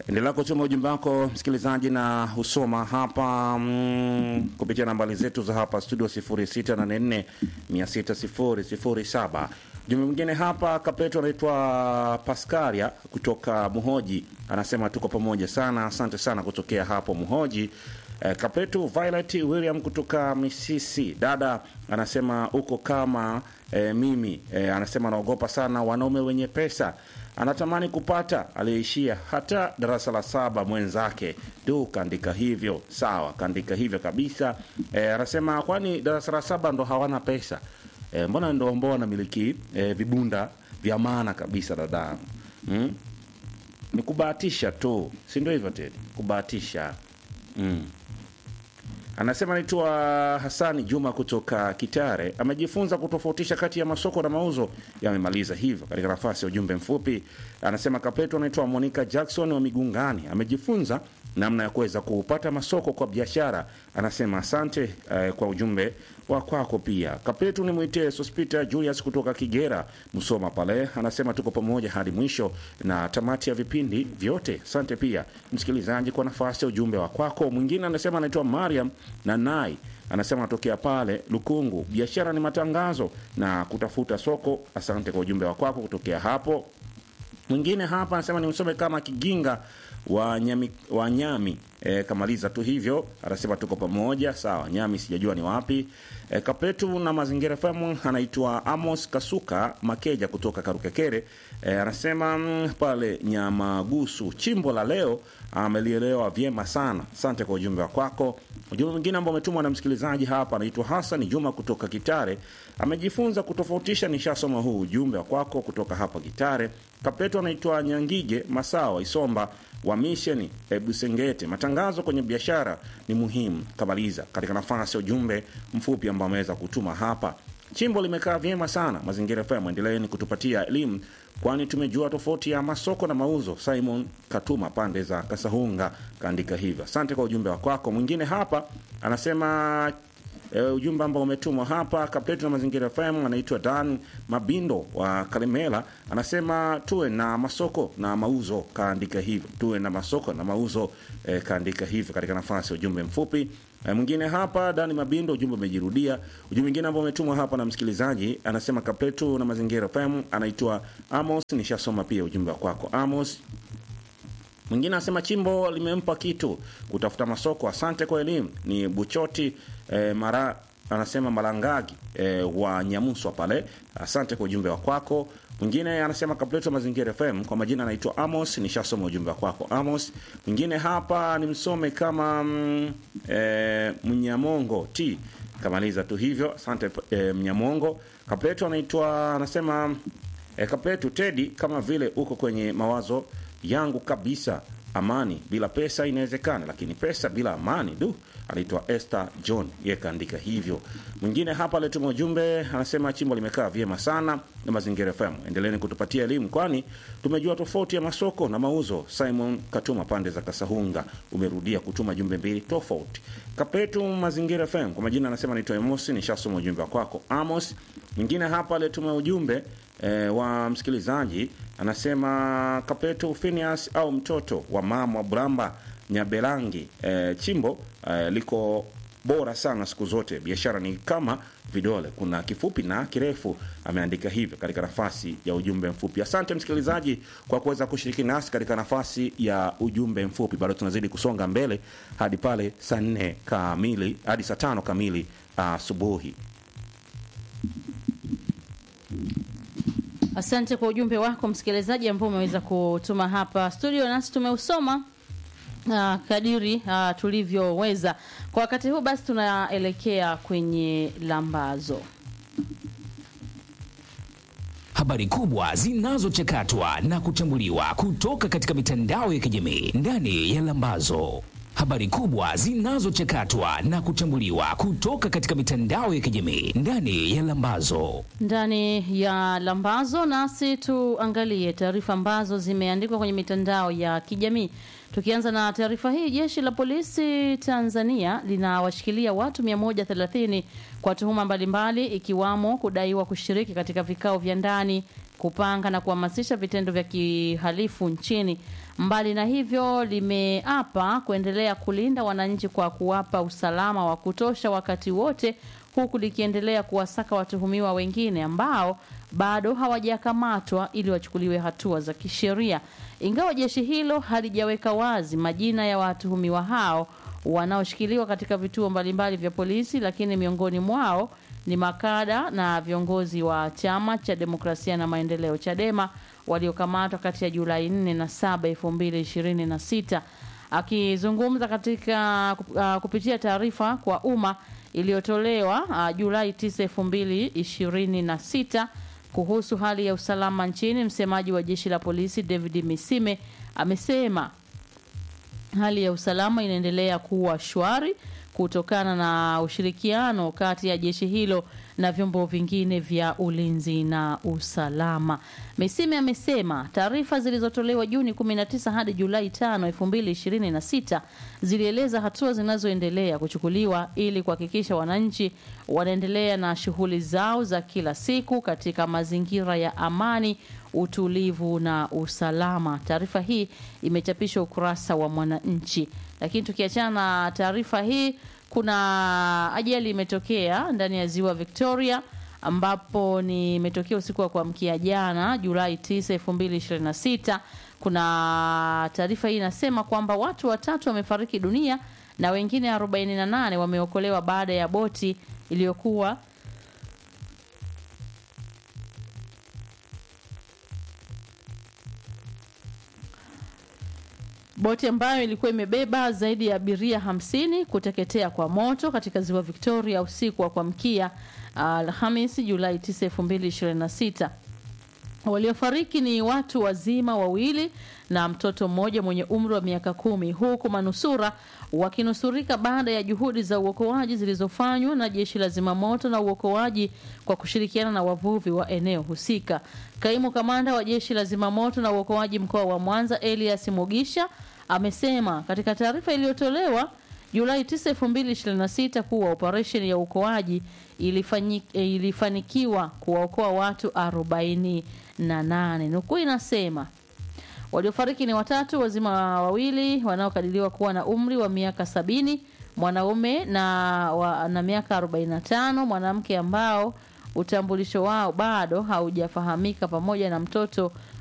Endelea kutuma ujumbe wako msikilizaji, na husoma hapa mm, kupitia nambari zetu za hapa studio 0684 60007. Jumbe mwingine hapa Kapeto anaitwa Paskaria kutoka Muhoji, anasema tuko pamoja sana, asante sana kutokea hapo Muhoji. Eh, Kapetu Violet William kutoka Misisi, dada anasema uko kama eh, mimi eh, anasema anaogopa sana wanaume wenye pesa anatamani kupata aliyeishia hata darasa la saba mwenzake. Du, kaandika hivyo. Sawa, kaandika hivyo kabisa. E, anasema kwani darasa la saba ndo hawana pesa? E, mbona ndo ambao wanamiliki e, vibunda vya maana kabisa dadangu mm? Ni kubahatisha tu, si ndio hivyo tena, kubahatisha mm. Anasema naitwa Hasani Juma kutoka Kitare, amejifunza kutofautisha kati ya masoko na mauzo, yamemaliza hivyo. Katika nafasi ya ujumbe mfupi, anasema Kapeto anaitwa Monica Jackson wa Migungani, amejifunza namna ya kuweza kupata masoko kwa biashara. Anasema asante eh, kwa ujumbe wa kwako pia. Kapetu ni mwite Sospita Julius kutoka Kigera, Msoma pale, anasema tuko pamoja hadi mwisho na tamati ya vipindi vyote. Asante pia msikilizaji kwa nafasi ya ujumbe wa kwako. Mwingine anasema anaitwa Mariam Nanai, anasema anatokea pale Lukungu, biashara ni matangazo na kutafuta soko. Asante kwa ujumbe wa kwako kutokea hapo. Mwingine hapa anasema ni msome kama Kiginga wa Nyami, wa Nyami. E, kamaliza tu hivyo, anasema tuko pamoja. Sawa, Nyami sijajua ni wapi. E, Kapetu na Mazingira FM anaitwa Amos Kasuka Makeja kutoka Karukekere. E, anasema mm, pale Nyamagusu, chimbo la leo amelielewa vyema sana. Asante kwa ujumbe wa kwako. Ujumbe mwingine ambao umetumwa na msikilizaji hapa anaitwa Hassan Juma kutoka Kitare, amejifunza kutofautisha. Nishasoma huu ujumbe wa kwako kutoka hapa Kitare. Kapetu anaitwa Nyangige Masawa Isomba wa misheni Busengete. Matangazo kwenye biashara ni muhimu. Kamaliza katika nafasi ya ujumbe mfupi ambao ameweza kutuma hapa. Chimbo limekaa vyema sana. Mazingira FM, endeleeni kutupatia elimu, kwani tumejua tofauti ya masoko na mauzo. Simon Katuma pande za Kasahunga kaandika hivyo. Asante kwa ujumbe wa kwako. Mwingine hapa anasema E, ujumbe ambao umetumwa hapa Kapetu na Mazingira FM anaitwa Dan Mabindo wa Kalemela, anasema tuwe na masoko na mauzo, kaandika hivyo, tuwe na masoko na mauzo e, kaandika hivyo katika nafasi ya ujumbe mfupi. E, mwingine hapa Dan Mabindo, ujumbe umejirudia. Ujumbe mwingine ambao umetumwa hapa na msikilizaji anasema Kapetu na Mazingira FM anaitwa Amos, nishasoma pia ujumbe wa kwako Amos. Mwingine anasema chimbo limempa kitu kutafuta masoko. Asante kwa elimu. Ni Buchoti eh, mara anasema Malangagi eh, wa Nyamuswa pale. Asante kwa ujumbe wa kwako. Mwingine anasema Kapleto Mazingira FM, kwa majina anaitwa Amos, nishasoma ujumbe wa kwako Amos. Mwingine hapa ni msome kama mm, eh, Mnyamongo T kamaliza tu hivyo. Asante eh, Mnyamongo. Kapleto anaitwa anasema eh, Kapleto Tedi, kama vile uko kwenye mawazo yangu kabisa. Amani bila pesa inawezekana, lakini pesa bila amani du. Anaitwa Esther John, yeye kaandika hivyo. Mwingine hapa alituma ujumbe anasema chimbo limekaa vyema sana na Mazingira FM, endeleeni kutupatia elimu, kwani tumejua tofauti ya masoko na mauzo. Simon Katuma pande za Kasahunga, umerudia kutuma jumbe mbili tofauti. Kapetu Mazingira FM, kwa majina anasema naitwa Amos, nishasoma ujumbe wa kwako Amos. Mwingine hapa alituma ujumbe E, wa msikilizaji anasema Kapetu Phineas au mtoto wa mama Bramba Nyabelangi, e, chimbo e, liko bora sana siku zote. Biashara ni kama vidole, kuna kifupi na kirefu. Ameandika hivyo katika nafasi ya ujumbe mfupi. Asante msikilizaji kwa kuweza kushiriki nasi katika nafasi ya ujumbe mfupi. Bado tunazidi kusonga mbele hadi pale saa nne kamili hadi saa tano kamili asubuhi. Asante kwa ujumbe wako msikilizaji ambao umeweza kutuma hapa studio, nasi tumeusoma uh, kadiri uh, tulivyoweza kwa wakati huu. Basi tunaelekea kwenye lambazo. Habari kubwa zinazochakatwa na kuchambuliwa kutoka katika mitandao ya kijamii ndani ya Lambazo. Habari kubwa zinazochakatwa na kuchambuliwa kutoka katika mitandao ya kijamii ndani ya Lambazo. Ndani ya Lambazo nasi tuangalie taarifa ambazo zimeandikwa kwenye mitandao ya kijamii. Tukianza na taarifa hii, jeshi la polisi Tanzania linawashikilia watu 130 kwa tuhuma mbalimbali ikiwamo kudaiwa kushiriki katika vikao vya ndani kupanga na kuhamasisha vitendo vya kihalifu nchini. Mbali na hivyo, limeapa kuendelea kulinda wananchi kwa kuwapa usalama wa kutosha wakati wote, huku likiendelea kuwasaka watuhumiwa wengine ambao bado hawajakamatwa ili wachukuliwe hatua za kisheria. Ingawa jeshi hilo halijaweka wazi majina ya watuhumiwa hao wanaoshikiliwa katika vituo mbalimbali vya polisi, lakini miongoni mwao ni makada na viongozi wa chama cha demokrasia na maendeleo Chadema waliokamatwa kati ya Julai 4 na 7, 2026. Akizungumza katika uh, kupitia taarifa kwa umma iliyotolewa uh, Julai 9, 2026 kuhusu hali ya usalama nchini, msemaji wa jeshi la polisi David Misime amesema hali ya usalama inaendelea kuwa shwari kutokana na ushirikiano kati ya jeshi hilo na vyombo vingine vya ulinzi na usalama. Misime amesema taarifa zilizotolewa Juni 19 hadi Julai 5, 2026 zilieleza hatua zinazoendelea kuchukuliwa ili kuhakikisha wananchi wanaendelea na shughuli zao za kila siku katika mazingira ya amani, utulivu na usalama. Taarifa hii imechapishwa ukurasa wa Mwananchi. Lakini tukiachana na taarifa hii, kuna ajali imetokea ndani ya ziwa Victoria ambapo ni imetokea usiku wa kuamkia jana Julai 9, 2026. Kuna taarifa hii inasema kwamba watu watatu wamefariki dunia na wengine 48 wameokolewa baada ya boti iliyokuwa boti ambayo ilikuwa imebeba zaidi ya abiria hamsini kuteketea kwa moto katika ziwa Victoria usiku wa kuamkia Alhamisi Julai 9, 2026. Waliofariki ni watu wazima wawili na mtoto mmoja mwenye umri wa miaka kumi, huku manusura wakinusurika baada ya juhudi za uokoaji zilizofanywa na jeshi la zimamoto na uokoaji kwa kushirikiana na wavuvi wa eneo husika. Kaimu kamanda wa jeshi la zimamoto na uokoaji mkoa wa Mwanza Elias Mugisha amesema katika taarifa iliyotolewa Julai 9, 2026 kuwa operesheni ya uokoaji ilifanyi, ilifanikiwa kuwaokoa watu 48. Nukuu inasema waliofariki ni watatu, wazima wawili wanaokadiriwa kuwa na umri wa miaka sabini, mwanaume na, wa, na miaka 45, mwanamke ambao utambulisho wao bado haujafahamika, pamoja na mtoto